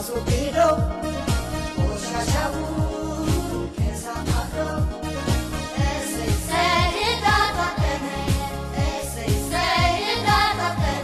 አስወግደው ቆሻሻውን ከእሳት አፍረው እሰይ እሰይ እንዳታጠነ እሰይ እሰይ እንዳታጠነ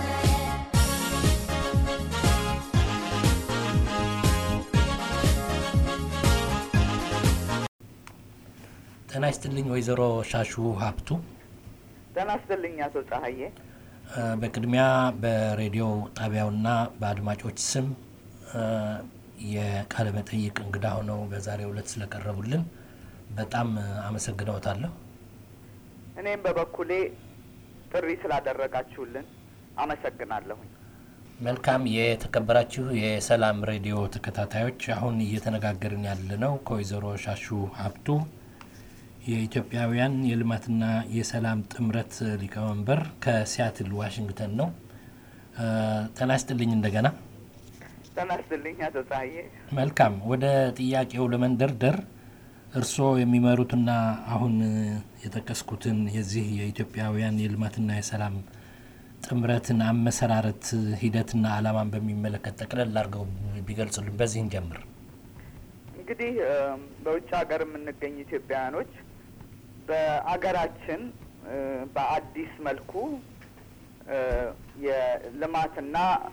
ጤና ይስጥልኝ ወይዘሮ ሻሹ ሀብቱ። ጤና ይስጥልኝ አቶ ፀሐዬ። እ፣ በቅድሚያ በሬዲዮ ጣቢያውና በአድማጮች ስም እ፣ የቃለ መጠይቅ እንግዳ ሆነው በዛሬው ዕለት ስለቀረቡልን በጣም እ፣ አመሰግነዎታለሁ። እኔም በበኩሌ ጥሪ ስላደረጋችሁልን አመሰግናለሁኝ። መልካም የተከበራችሁ የሰላም ሬዲዮ ተከታታዮች፣ አሁን እየተነጋገርን ያለነው ከወይዘሮ ሻሹ ሀብቱ የኢትዮጵያውያን የልማትና የሰላም ጥምረት ሊቀመንበር ከሲያትል ዋሽንግተን ነው። እ፣ ጤና ይስጥልኝ እንደገና። ጤና ይስጥልኝ አቶ ፀሐዬ። መልካም ወደ ጥያቄው ለመንደርደር እርስዎ የሚመሩትና አሁን እ፣ የጠቀስኩትን የዚህ የኢትዮጵያውያን የልማትና የሰላም ጥምረትን አመሰራረት ሂደትና ዓላማን በሚመለከት ጠቅለል አድርገው ቢገልጹልን። በዚህ እንጀምር። እንግዲህ እም፣ በውጭ ሀገር የምንገኝ ኢትዮጵያውያኖች በአገራችን እ፣ በአዲስ መልኩ እ፣ የልማትና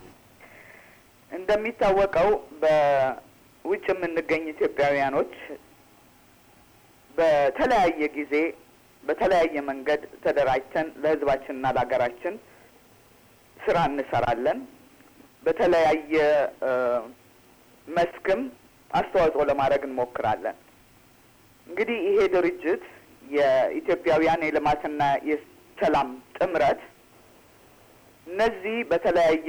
እንደሚታወቀው በውጭ የምንገኝ ኢትዮጵያውያኖች በተለያየ ጊዜ በተለያየ መንገድ ተደራጅተን ለሕዝባችንና ለሀገራችን ስራ እንሰራለን። በተለያየ እ፣ መስክም አስተዋጽኦ ለማድረግ እንሞክራለን። እንግዲህ ይሄ ድርጅት የኢትዮጵያውያን የልማትና የሰላም ጥምረት እነዚህ በተለያየ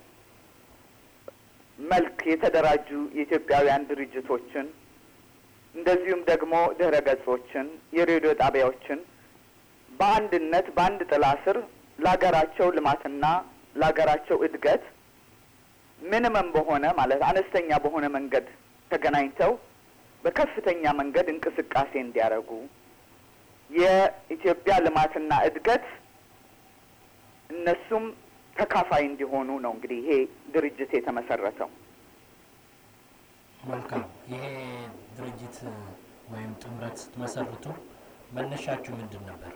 መልክ የተደራጁ የኢትዮጵያውያን ድርጅቶችን እንደዚሁም ደግሞ ድህረ ገጾችን፣ የሬዲዮ ጣቢያዎችን በአንድነት በአንድ ጥላ ስር ለሀገራቸው ልማትና ለሀገራቸው እድገት ሚኒመም በሆነ ማለት አነስተኛ በሆነ መንገድ ተገናኝተው በከፍተኛ መንገድ እንቅስቃሴ እንዲያደርጉ የኢትዮጵያ ልማትና እድገት እነሱም ተካፋይ እንዲሆኑ ነው እንግዲህ ይሄ ድርጅት የተመሰረተው። መልካም። ይሄ ድርጅት ወይም ጥምረት ስትመሰርቱ መነሻችሁ ምንድን ነበር?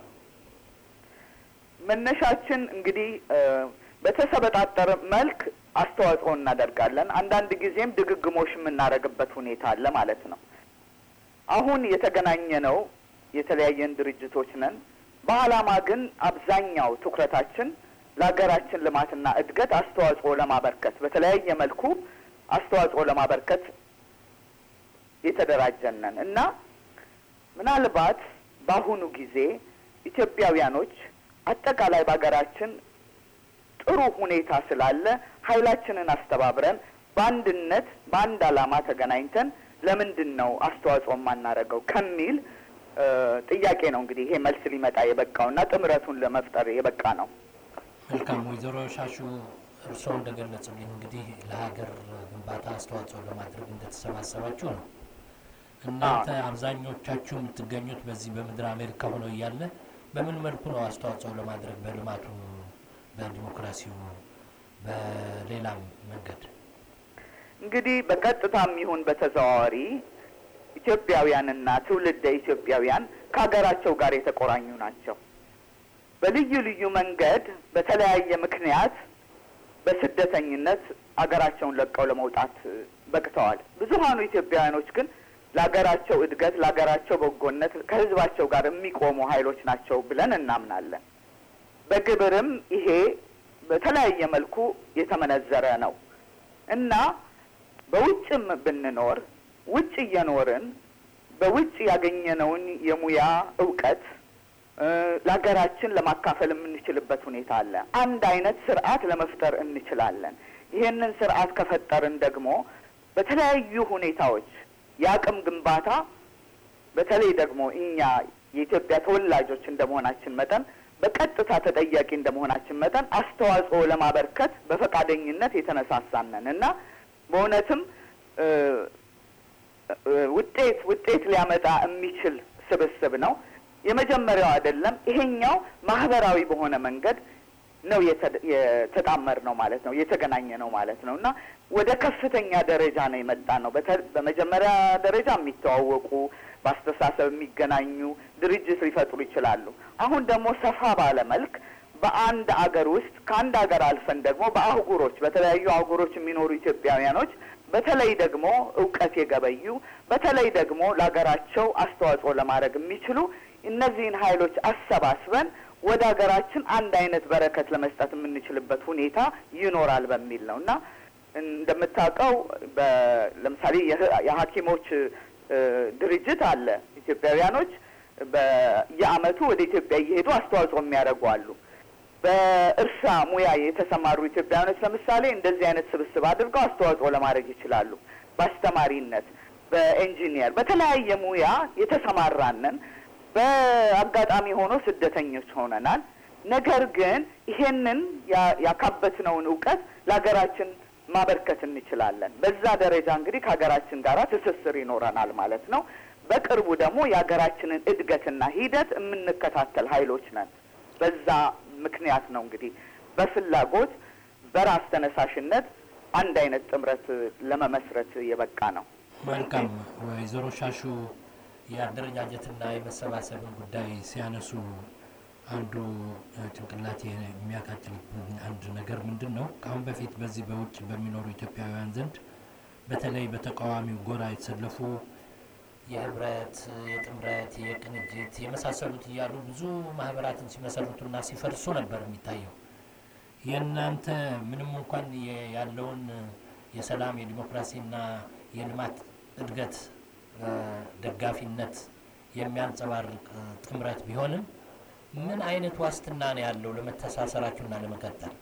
መነሻችን እንግዲህ እ፣ በተሰበጣጠረ መልክ አስተዋጽኦ እናደርጋለን። አንዳንድ ጊዜም ድግግሞሽ የምናደርግበት ሁኔታ አለ ማለት ነው። አሁን የተገናኘ ነው የተለያየን ድርጅቶች ነን። በዓላማ ግን አብዛኛው ትኩረታችን ለሀገራችን ልማትና እድገት አስተዋጽኦ ለማበርከት በተለያየ መልኩ አስተዋጽኦ ለማበርከት የተደራጀን ነን እና ምናልባት በአሁኑ ጊዜ ኢትዮጵያውያኖች አጠቃላይ በሀገራችን ጥሩ ሁኔታ ስላለ ኃይላችንን አስተባብረን በአንድነት በአንድ ዓላማ ተገናኝተን ለምንድን ነው አስተዋጽኦ የማናደርገው ከሚል እ፣ ጥያቄ ነው እንግዲህ ይሄ መልስ ሊመጣ የበቃውና ጥምረቱን ለመፍጠር የበቃ ነው። መልካም ወይዘሮ ሻሹ እርስዎ እንደገለጹልኝ እንግዲህ ለሀገር ግንባታ አስተዋጽኦ ለማድረግ እንደተሰባሰባችሁ ነው። እናንተ አብዛኞቻችሁ የምትገኙት በዚህ በምድር አሜሪካ ሆነው እያለ በምን መልኩ ነው አስተዋጽኦ ለማድረግ በልማቱ፣ በዲሞክራሲው፣ በሌላም መንገድ? እንግዲህ በቀጥታም ይሁን በተዘዋዋሪ ኢትዮጵያውያንና ትውልደ ኢትዮጵያውያን ከሀገራቸው ጋር የተቆራኙ ናቸው። በልዩ ልዩ መንገድ በተለያየ ምክንያት በስደተኝነት አገራቸውን ለቀው ለመውጣት እ፣ በቅተዋል። ብዙሀኑ ኢትዮጵያውያኖች ግን ለሀገራቸው እድገት፣ ለሀገራቸው በጎነት ከህዝባቸው ጋር የሚቆሙ ኃይሎች ናቸው ብለን እናምናለን። በግብርም ይሄ በተለያየ መልኩ የተመነዘረ ነው እና በውጭም ብንኖር ውጭ እየኖርን በውጭ ያገኘነውን የሙያ እውቀት እ፣ ለሀገራችን ለማካፈል የምንችልበት ሁኔታ አለ። አንድ አይነት ስርዓት ለመፍጠር እንችላለን። ይሄንን ስርዓት ከፈጠርን ደግሞ በተለያዩ ሁኔታዎች የአቅም ግንባታ በተለይ ደግሞ እኛ የኢትዮጵያ ተወላጆች እንደመሆናችን መጠን በቀጥታ ተጠያቂ እንደመሆናችን መጠን አስተዋጽኦ ለማበርከት በፈቃደኝነት የተነሳሳነን እና በእውነትም እ፣ እ፣ ውጤት ውጤት ሊያመጣ የሚችል ስብስብ ነው። የመጀመሪያው አይደለም። ይሄኛው ማህበራዊ በሆነ መንገድ ነው የተ- የተጣመር ነው ማለት ነው የተገናኘ ነው ማለት ነው እና ወደ ከፍተኛ ደረጃ ነው የመጣ ነው። በተ- በመጀመሪያ ደረጃ የሚተዋወቁ በአስተሳሰብ የሚገናኙ ድርጅት ሊፈጥሩ ይችላሉ። አሁን ደግሞ ሰፋ ባለ መልክ በአንድ አገር ውስጥ ከአንድ ሀገር አልፈን ደግሞ በአህጉሮች በተለያዩ አህጉሮች የሚኖሩ ኢትዮጵያውያኖች በተለይ ደግሞ እውቀት የገበዩ በተለይ ደግሞ ለሀገራቸው አስተዋጽኦ ለማድረግ የሚችሉ እነዚህን ኃይሎች አሰባስበን ወደ ሀገራችን አንድ አይነት በረከት ለመስጠት የምንችልበት ሁኔታ ይኖራል በሚል ነው እና እንደምታውቀው በ- ለምሳሌ የህ- የሐኪሞች እ፣ ድርጅት አለ። ኢትዮጵያውያኖች በየአመቱ ወደ ኢትዮጵያ እየሄዱ አስተዋጽኦ የሚያደርጉ አሉ። በእርሻ ሙያ የተሰማሩ ኢትዮጵያውያኖች ለምሳሌ እንደዚህ አይነት ስብስብ አድርገው አስተዋጽኦ ለማድረግ ይችላሉ። በአስተማሪነት፣ በኢንጂኒየር፣ በተለያየ ሙያ የተሰማራንን በአጋጣሚ ሆኖ ስደተኞች ሆነናል። ነገር ግን ይሄንን ያ- ያካበትነውን እውቀት ለሀገራችን ማበርከት እንችላለን። በዛ ደረጃ እንግዲህ ከሀገራችን ጋር ትስስር ይኖረናል ማለት ነው። በቅርቡ ደግሞ የሀገራችንን እድገትና ሂደት የምንከታተል ኃይሎች ነን። በዛ ምክንያት ነው እንግዲህ በፍላጎት በራስ ተነሳሽነት አንድ አይነት ጥምረት ለመመስረት የበቃ ነው። መልካም ወይዘሮ ሻሹ የአደረጃጀትና የመሰባሰብን ጉዳይ ሲያነሱ አንዱ እ፣ ጭንቅላቴ የሚያቃጭልብኝ አንድ ነገር ምንድን ነው ከአሁን በፊት በዚህ በውጭ በሚኖሩ ኢትዮጵያውያን ዘንድ በተለይ በተቃዋሚው ጎራ የተሰለፉ የህብረት፣ የጥምረት፣ የቅንጅት የመሳሰሉት እያሉ ብዙ ማህበራትን ሲመሰርቱና ሲፈርሱ ነበር የሚታየው። የእናንተ ምንም እንኳን የ- ያለውን የሰላም የዲሞክራሲና የልማት እድገት እ፣ ደጋፊነት የሚያንጸባርቅ እ፣ ጥምረት ቢሆንም ምን አይነት ዋስትና ነው ያለው ለመተሳሰራችሁና ለመቀጠል?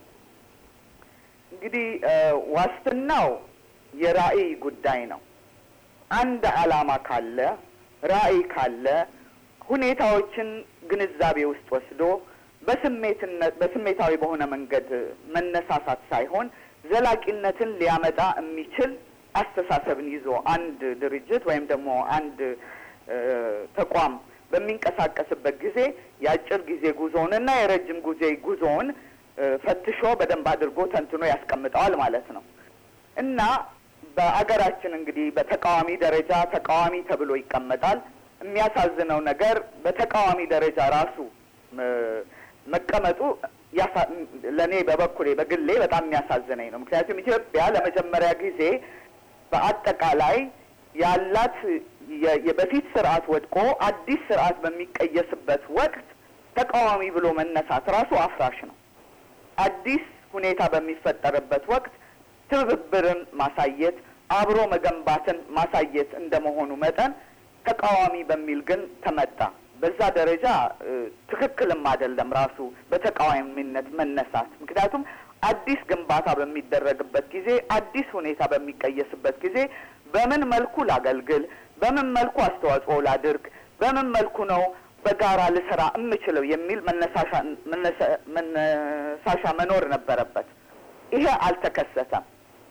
እንግዲህ እ፣ ዋስትናው የራዕይ ጉዳይ ነው። አንድ ዓላማ ካለ ራዕይ ካለ ሁኔታዎችን ግንዛቤ ውስጥ ወስዶ በስሜትነት በስሜታዊ በሆነ መንገድ መነሳሳት ሳይሆን ዘላቂነትን ሊያመጣ የሚችል አስተሳሰብን ይዞ አንድ ድርጅት ወይም ደግሞ አንድ እ፣ ተቋም በሚንቀሳቀስበት ጊዜ የአጭር ጊዜ ጉዞውንና የረጅም ጊዜ ጉዞውን እ፣ ፈትሾ በደንብ አድርጎ ተንትኖ ያስቀምጠዋል ማለት ነው እና በአገራችን እንግዲህ በተቃዋሚ ደረጃ ተቃዋሚ ተብሎ ይቀመጣል። የሚያሳዝነው ነገር በተቃዋሚ ደረጃ ራሱ እ፣ መቀመጡ ያሳ- ለእኔ በበኩሌ በግሌ በጣም የሚያሳዝነኝ ነው። ምክንያቱም ኢትዮጵያ ለመጀመሪያ ጊዜ በአጠቃላይ ያላት የ- የበፊት ስርዓት ወድቆ አዲስ ስርዓት በሚቀየስበት ወቅት ተቃዋሚ ብሎ መነሳት ራሱ አፍራሽ ነው። አዲስ ሁኔታ በሚፈጠርበት ወቅት ትብብርን ማሳየት አብሮ መገንባትን ማሳየት እንደመሆኑ መጠን ተቃዋሚ በሚል ግን ተመጣ። በዛ ደረጃ እ፣ ትክክልም አይደለም ራሱ በተቃዋሚነት መነሳት። ምክንያቱም አዲስ ግንባታ በሚደረግበት ጊዜ፣ አዲስ ሁኔታ በሚቀየስበት ጊዜ በምን መልኩ ላገልግል፣ በምን መልኩ አስተዋጽኦ ላድርግ፣ በምን መልኩ ነው በጋራ ልሰራ የምችለው የሚል መነሳሻ መነሳ- መነሳሻ መኖር ነበረበት። ይሄ አልተከሰተም።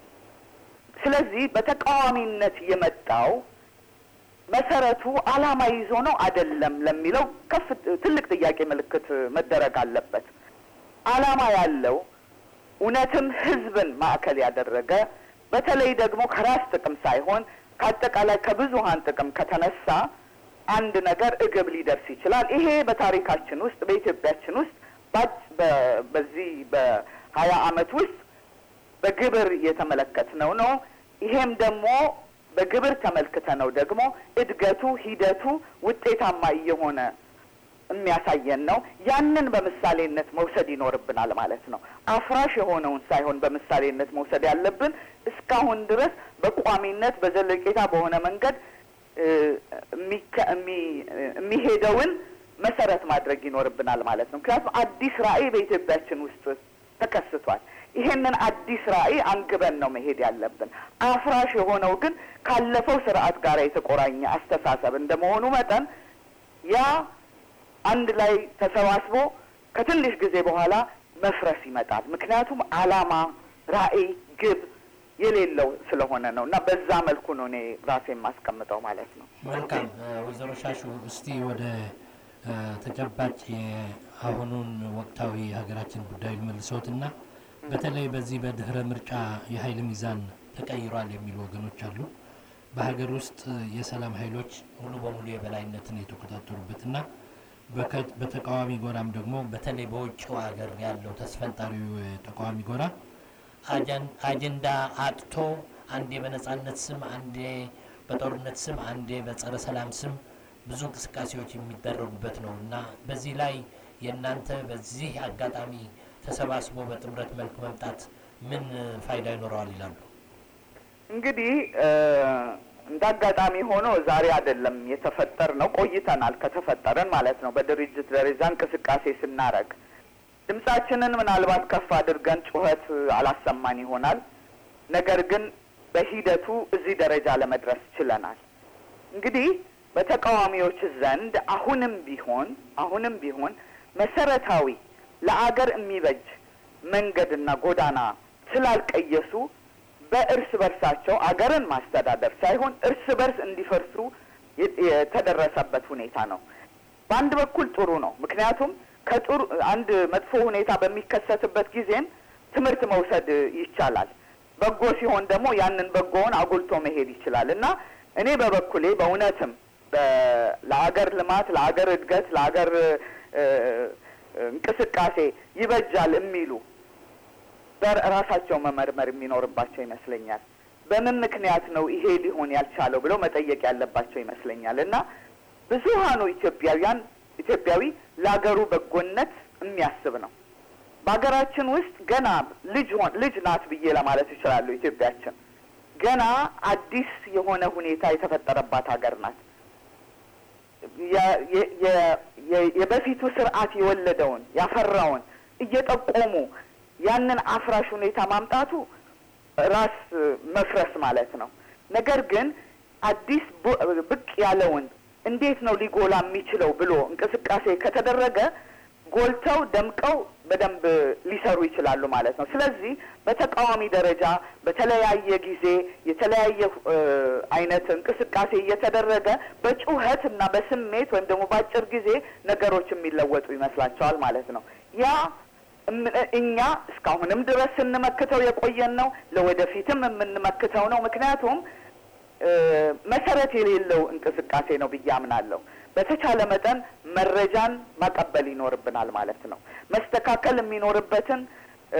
ስለዚህ በተቃዋሚነት የመጣው መሰረቱ ዓላማ ይዞ ነው አይደለም ለሚለው ከፍ ትልቅ ጥያቄ ምልክት መደረግ አለበት። ዓላማ ያለው እውነትም ሕዝብን ማዕከል ያደረገ በተለይ ደግሞ ከራስ ጥቅም ሳይሆን ከአጠቃላይ ከብዙሀን ጥቅም ከተነሳ አንድ ነገር እግብ ሊደርስ ይችላል። ይሄ በታሪካችን ውስጥ በኢትዮጵያችን ውስጥ ባጭ- በ- በዚህ በሀያ አመት ውስጥ በግብር የተመለከትነው ነው። ይሄም ደግሞ በግብር ተመልክተ ነው ደግሞ እድገቱ ሂደቱ ውጤታማ እየሆነ የሚያሳየን ነው። ያንን በምሳሌነት መውሰድ ይኖርብናል ማለት ነው። አፍራሽ የሆነውን ሳይሆን በምሳሌነት መውሰድ ያለብን እስካሁን ድረስ በቋሚነት በዘለቄታ በሆነ መንገድ እ፣ የሚከ- የሚ- የሚሄደውን መሰረት ማድረግ ይኖርብናል ማለት ነው። ምክንያቱም አዲስ ራዕይ በኢትዮጵያችን ውስጥ ተከስቷል። ይሄንን አዲስ ራዕይ አንግበን ነው መሄድ ያለብን። አፍራሽ የሆነው ግን ካለፈው ስርዓት ጋር የተቆራኘ አስተሳሰብ እንደመሆኑ መጠን ያ አንድ ላይ ተሰባስቦ ከትንሽ ጊዜ በኋላ መፍረስ ይመጣል። ምክንያቱም ዓላማ፣ ራዕይ፣ ግብ የሌለው ስለሆነ ነው እና በዛ መልኩ ነው እኔ ራሴ የማስቀምጠው ማለት ነው። መልካም እ፣ ወይዘሮ ሻሹ እስቲ ወደ እ፣ ተጨባጭ አሁኑን ወቅታዊ የሀገራችን ጉዳይ ልመልሰዎትና በተለይ በዚህ በድህረ ምርጫ የኃይል ሚዛን ተቀይሯል የሚሉ ወገኖች አሉ። በሀገር ውስጥ የሰላም ኃይሎች ሙሉ በሙሉ የበላይነትን የተቆጣጠሩበትና በከ- በተቃዋሚ ጎራም ደግሞ በተለይ በውጭው ሀገር ያለው ተስፈንጣሪው የተቃዋሚ ጎራ አጀን- አጀንዳ አጥቶ አንዴ በነጻነት ስም፣ አንዴ በጦርነት ስም፣ አንዴ በጸረ ሰላም ስም ብዙ እንቅስቃሴዎች የሚደረጉበት ነው እና በዚህ ላይ የእናንተ በዚህ አጋጣሚ ተሰባስቦ በጥምረት መልክ መምጣት ምን ፋይዳ ይኖረዋል ይላሉ? እንግዲህ እንደ አጋጣሚ ሆኖ ዛሬ አይደለም የተፈጠር ነው፣ ቆይተናል ከተፈጠረን ማለት ነው። በድርጅት ደረጃ እንቅስቃሴ ስናረግ ድምጻችንን ምናልባት ከፍ አድርገን ጩኸት አላሰማን ይሆናል። ነገር ግን በሂደቱ እዚህ ደረጃ ለመድረስ ችለናል። እንግዲህ በተቃዋሚዎች ዘንድ አሁንም ቢሆን አሁንም ቢሆን መሰረታዊ ለአገር የሚበጅ መንገድና ጎዳና ስላልቀየሱ በእርስ በርሳቸው አገርን ማስተዳደር ሳይሆን እርስ በርስ እንዲፈርሱ የ- የተደረሰበት ሁኔታ ነው። በአንድ በኩል ጥሩ ነው። ምክንያቱም ከጥሩ አንድ መጥፎ ሁኔታ በሚከሰትበት ጊዜም ትምህርት መውሰድ ይቻላል። በጎ ሲሆን ደግሞ ያንን በጎውን አጉልቶ መሄድ ይችላል እና እኔ በበኩሌ በእውነትም በ- ለአገር ልማት፣ ለአገር እድገት፣ ለአገር እ፣ እንቅስቃሴ ይበጃል የሚሉ በራሳቸው መመርመር የሚኖርባቸው ይመስለኛል። በምን ምክንያት ነው ይሄ ሊሆን ያልቻለው ብለው መጠየቅ ያለባቸው ይመስለኛል እና ብዙሀኑ ኢትዮጵያውያን ኢትዮጵያዊ ለአገሩ በጎነት የሚያስብ ነው። በሀገራችን ውስጥ ገና ልጅ ሆን ልጅ ናት ብዬ ለማለት እችላለሁ። ኢትዮጵያችን ገና አዲስ የሆነ ሁኔታ የተፈጠረባት ሀገር ናት። የ- የ- የ- የ- የበፊቱ ስርዓት የወለደውን ያፈራውን እየጠቆሙ ያንን አፍራሽ ሁኔታ ማምጣቱ ራስ መፍረስ ማለት ነው። ነገር ግን አዲስ ቡ- ብቅ ያለውን እንዴት ነው ሊጎላ የሚችለው ብሎ እንቅስቃሴ ከተደረገ ጎልተው ደምቀው በደንብ ሊሰሩ ይችላሉ ማለት ነው። ስለዚህ በተቃዋሚ ደረጃ በተለያየ ጊዜ የተለያየ እ፣ አይነት እንቅስቃሴ እየተደረገ በጩኸት እና በስሜት ወይም ደግሞ በአጭር ጊዜ ነገሮች የሚለወጡ ይመስላቸዋል ማለት ነው። ያ እም- እኛ እስካሁንም ድረስ ስንመክተው የቆየን ነው። ለወደፊትም የምንመክተው ነው። ምክንያቱም እ፣ መሰረት የሌለው እንቅስቃሴ ነው ብዬ አምናለሁ። በተቻለ መጠን መረጃን ማቀበል ይኖርብናል ማለት ነው። መስተካከል የሚኖርበትን እ፣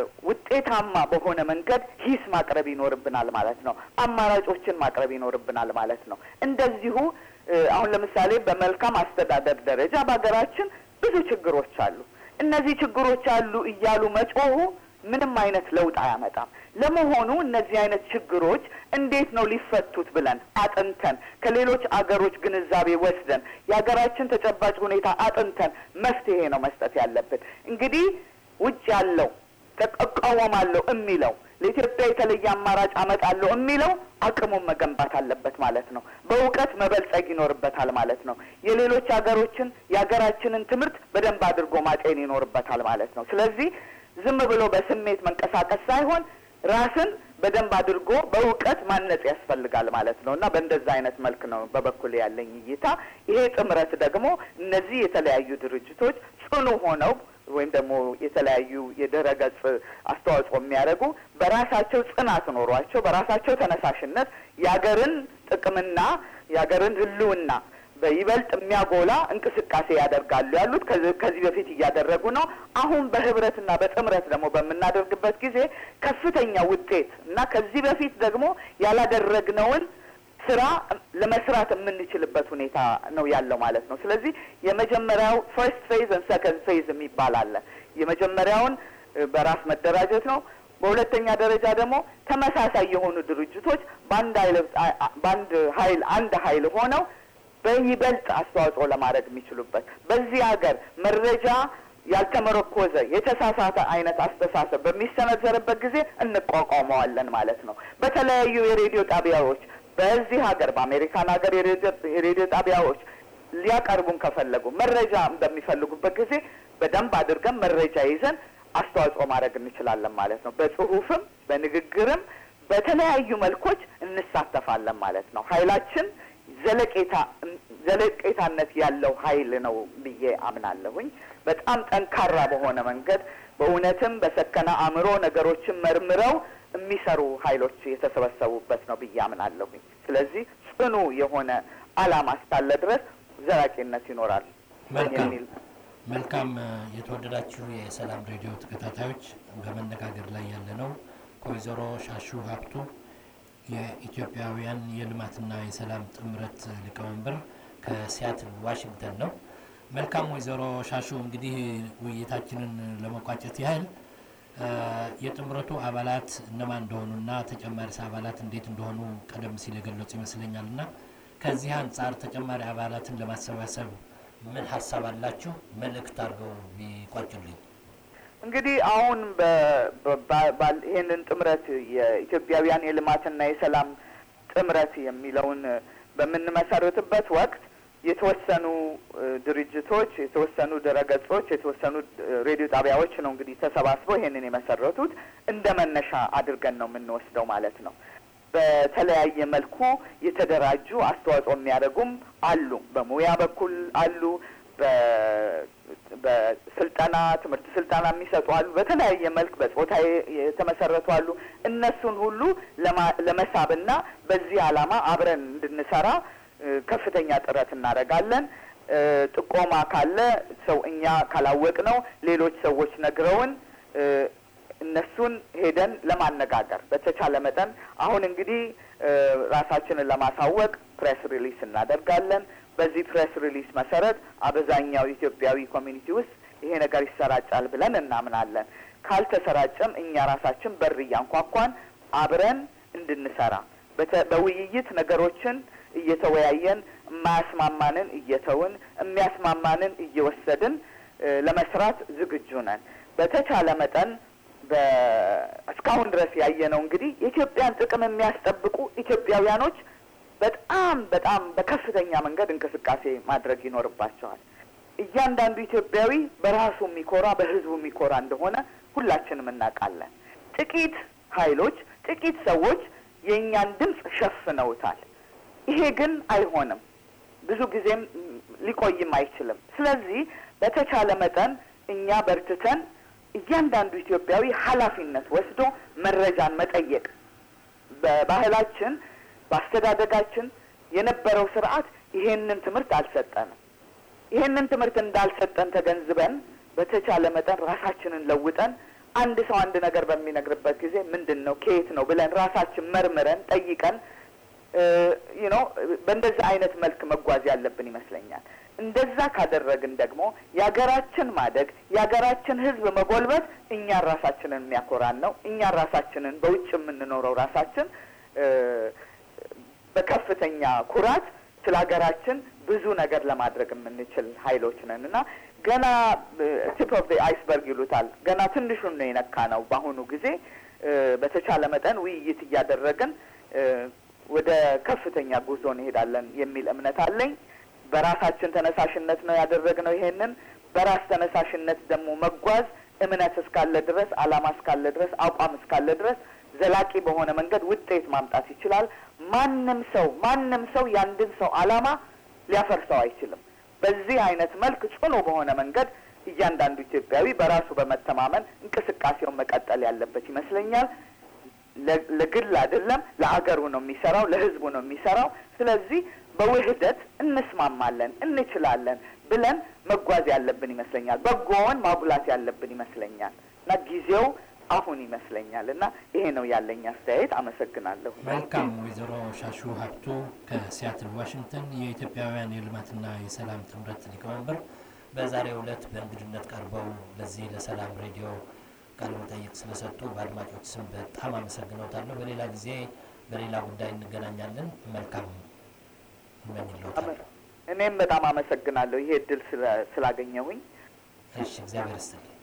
ውጤታማ በሆነ መንገድ ሂስ ማቅረብ ይኖርብናል ማለት ነው። አማራጮችን ማቅረብ ይኖርብናል ማለት ነው። እንደዚሁ እ፣ አሁን ለምሳሌ በመልካም አስተዳደር ደረጃ በሀገራችን ብዙ ችግሮች አሉ። እነዚህ ችግሮች አሉ እያሉ መጮሁ ምንም አይነት ለውጥ አያመጣም። ለመሆኑ እነዚህ አይነት ችግሮች እንዴት ነው ሊፈቱት ብለን አጥንተን ከሌሎች አገሮች ግንዛቤ ወስደን የሀገራችን ተጨባጭ ሁኔታ አጥንተን መፍትሄ ነው መስጠት ያለብን። እንግዲህ ውጭ ያለው እቃወማለሁ የሚለው ለኢትዮጵያ የተለየ አማራጭ አመጣለሁ የሚለው አቅሙን መገንባት አለበት ማለት ነው። በእውቀት መበልጸግ ይኖርበታል ማለት ነው። የሌሎች ሀገሮችን የሀገራችንን ትምህርት በደንብ አድርጎ ማጤን ይኖርበታል ማለት ነው። ስለዚህ ዝም ብሎ በስሜት መንቀሳቀስ ሳይሆን ራስን በደንብ አድርጎ በእውቀት ማነጽ ያስፈልጋል ማለት ነው እና በእንደዛ አይነት መልክ ነው በበኩል ያለኝ እይታ። ይሄ ጥምረት ደግሞ እነዚህ የተለያዩ ድርጅቶች ጽኑ ሆነው ወይም ደግሞ የተለያዩ የድረ ገጽ አስተዋጽኦ የሚያደርጉ በራሳቸው ጽናት ኖሯቸው በራሳቸው ተነሳሽነት የሀገርን ጥቅምና የሀገርን ሕልውና በይበልጥ የሚያጎላ እንቅስቃሴ ያደርጋሉ ያሉት ከዚህ ከዚህ በፊት እያደረጉ ነው። አሁን በህብረትና በጥምረት ደግሞ በምናደርግበት ጊዜ ከፍተኛ ውጤት እና ከዚህ በፊት ደግሞ ያላደረግነውን ስራ ለመስራት የምንችልበት ሁኔታ ነው ያለው ማለት ነው። ስለዚህ የመጀመሪያው ፈርስት ፌዝ ን ሰከንድ ፌዝ የሚባል አለ። የመጀመሪያውን እ፣ በራስ መደራጀት ነው። በሁለተኛ ደረጃ ደግሞ ተመሳሳይ የሆኑ ድርጅቶች በአንድ ኃይል በአንድ ኃይል አንድ ኃይል ሆነው በይበልጥ አስተዋጽኦ ለማድረግ የሚችሉበት በዚህ ሀገር መረጃ ያልተመረኮዘ የተሳሳተ አይነት አስተሳሰብ በሚሰነዘርበት ጊዜ እንቋቋመዋለን ማለት ነው። በተለያዩ የሬዲዮ ጣቢያዎች በዚህ ሀገር በአሜሪካን ሀገር የሬዲዮ የሬዲዮ ጣቢያዎች ሊያቀርቡን ከፈለጉ መረጃ በሚፈልጉበት ጊዜ በደንብ አድርገን መረጃ ይዘን አስተዋጽኦ ማድረግ እንችላለን ማለት ነው። በጽሁፍም በንግግርም በተለያዩ መልኮች እንሳተፋለን ማለት ነው። ኃይላችን ዘለቄታ ዘለቄታነት ያለው ኃይል ነው ብዬ አምናለሁኝ። በጣም ጠንካራ በሆነ መንገድ በእውነትም በሰከነ አእምሮ ነገሮችን መርምረው የሚሰሩ ኃይሎች የተሰበሰቡበት ነው ብዬ አምናለሁኝ። ስለዚህ ጽኑ የሆነ ዓላማ እስካለ ድረስ ዘላቂነት ይኖራል መልካም የሚል መልካም እ፣ የተወደዳችሁ የሰላም ሬዲዮ ተከታታዮች በመነጋገር ላይ ያለ ነው ከወይዘሮ ሻሹ ሀብቱ የኢትዮጵያውያን የልማትና የሰላም ጥምረት ሊቀመንበር ከሲያትል ዋሽንግተን ነው። መልካም ወይዘሮ ሻሹ እንግዲህ ውይይታችንን ለመቋጨት ያህል እ፣ የጥምረቱ አባላት እነማን እንደሆኑና ተጨማሪ አባላት እንዴት እንደሆኑ ቀደም ሲል የገለጹ ይመስለኛል እና ከዚህ አንጻር ተጨማሪ አባላትን ለማሰባሰብ ምን ሀሳብ አላችሁ? መልእክት አድርገው ቢቋጭልኝ። እንግዲህ አሁን በ- በ- ባል- ይህንን ጥምረት የኢትዮጵያውያን የልማትና የሰላም ጥምረት የሚለውን በምንመሰርትበት ወቅት የተወሰኑ እ፣ ድርጅቶች፣ የተወሰኑ ድረገጾች፣ የተወሰኑ እ፣ ሬዲዮ ጣቢያዎች ነው እንግዲህ ተሰባስበው ይህንን የመሰረቱት እንደ መነሻ አድርገን ነው የምንወስደው ማለት ነው። በተለያየ መልኩ የተደራጁ አስተዋጽኦ የሚያደርጉም አሉ። በሙያ በኩል አሉ። በ- በስልጠና ትምህርት ስልጠና የሚሰጡ አሉ። በተለያየ መልክ በጾታ የ- የተመሰረቱ አሉ። እነሱን ሁሉ ለማ- ለመሳብና በዚህ ዓላማ አብረን እንድንሰራ እ፣ ከፍተኛ ጥረት እናደርጋለን። እ፣ ጥቆማ ካለ ሰው እኛ ካላወቅ ነው ሌሎች ሰዎች ነግረውን እ፣ እነሱን ሄደን ለማነጋገር በተቻለ መጠን አሁን እንግዲህ እ፣ ራሳችንን ለማሳወቅ ፕሬስ ሪሊስ እናደርጋለን። በዚህ ፕሬስ ሪሊስ መሰረት አብዛኛው ኢትዮጵያዊ ኮሚኒቲ ውስጥ ይሄ ነገር ይሰራጫል ብለን እናምናለን። ካልተሰራጨም እኛ ራሳችን በር እያንኳኳን አብረን እንድንሰራ በተ- በውይይት ነገሮችን እየተወያየን የማያስማማንን እየተውን የሚያስማማንን እየወሰድን እ፣ ለመስራት ዝግጁ ነን። በተቻለ መጠን በ- እስካሁን ድረስ ያየነው እንግዲህ የኢትዮጵያን ጥቅም የሚያስጠብቁ ኢትዮጵያውያኖች በጣም በጣም በከፍተኛ መንገድ እንቅስቃሴ ማድረግ ይኖርባቸዋል። እያንዳንዱ ኢትዮጵያዊ በራሱ የሚኮራ በሕዝቡ የሚኮራ እንደሆነ ሁላችንም እናውቃለን። ጥቂት ኃይሎች፣ ጥቂት ሰዎች የእኛን ድምፅ ሸፍነውታል። ይሄ ግን አይሆንም። ብዙ ጊዜም ም, ሊቆይም አይችልም። ስለዚህ በተቻለ መጠን እኛ በርትተን እያንዳንዱ ኢትዮጵያዊ ኃላፊነት ወስዶ መረጃን መጠየቅ በባህላችን በአስተዳደጋችን የነበረው ስርዓት ይሄንን ትምህርት አልሰጠንም። ይሄንን ትምህርት እንዳልሰጠን ተገንዝበን በተቻለ መጠን ራሳችንን ለውጠን አንድ ሰው አንድ ነገር በሚነግርበት ጊዜ ምንድን ነው ከየት ነው ብለን ራሳችን መርምረን ጠይቀን ዩ ኖ በእንደዛ አይነት መልክ መጓዝ ያለብን ይመስለኛል። እንደዛ ካደረግን ደግሞ የሀገራችን ማደግ የሀገራችን ሕዝብ መጎልበት እኛን ራሳችንን የሚያኮራን ነው። እኛን ራሳችንን በውጭ የምንኖረው ራሳችን እ፣ በከፍተኛ ኩራት ስለ ሀገራችን ብዙ ነገር ለማድረግ የምንችል ኃይሎች ነን እና ገና ቲፕ ኦፍ አይስበርግ ይሉታል። ገና ትንሹን ነው የነካ ነው። በአሁኑ ጊዜ እ፣ በተቻለ መጠን ውይይት እያደረግን እ፣ ወደ ከፍተኛ ጉዞ እንሄዳለን የሚል እምነት አለኝ። በራሳችን ተነሳሽነት ነው ያደረግነው። ይሄንን በራስ ተነሳሽነት ደግሞ መጓዝ እምነት እስካለ ድረስ፣ አላማ እስካለ ድረስ፣ አቋም እስካለ ድረስ ዘላቂ በሆነ መንገድ ውጤት ማምጣት ይችላል። ማንም ሰው ማንም ሰው የአንድን ሰው አላማ ሊያፈርሰው አይችልም። በዚህ አይነት መልክ ጽኑ በሆነ መንገድ እያንዳንዱ ኢትዮጵያዊ በራሱ በመተማመን እንቅስቃሴውን መቀጠል ያለበት ይመስለኛል። ለ- ለግል አይደለም፣ ለአገሩ ነው የሚሰራው፣ ለሕዝቡ ነው የሚሰራው። ስለዚህ በውህደት እንስማማለን፣ እንችላለን ብለን መጓዝ ያለብን ይመስለኛል። በጎውን ማጉላት ያለብን ይመስለኛል እና ጊዜው አሁን ይመስለኛል እና ይሄ ነው ያለኝ አስተያየት። አመሰግናለሁ። መልካም ወይዘሮ ሻሹ ሀብቱ ከሲያትል ዋሽንግተን የኢትዮጵያውያን የልማትና የሰላም ጥምረት ሊቀመንበር በዛሬው ዕለት በእንግድነት ቀርበው ለዚህ ለሰላም ሬዲዮ ቃለ መጠይቅ ስለሰጡ በአድማጮች ስም በጣም አመሰግነውታለሁ። በሌላ ጊዜ በሌላ ጉዳይ እንገናኛለን። መልካም እመኝልዎታለሁ። አመ- እኔም በጣም አመሰግናለሁ ይሄ እድል ስለ- ስላገኘሁኝ። እሺ፣ እግዚአብሔር ይስጥልኝ።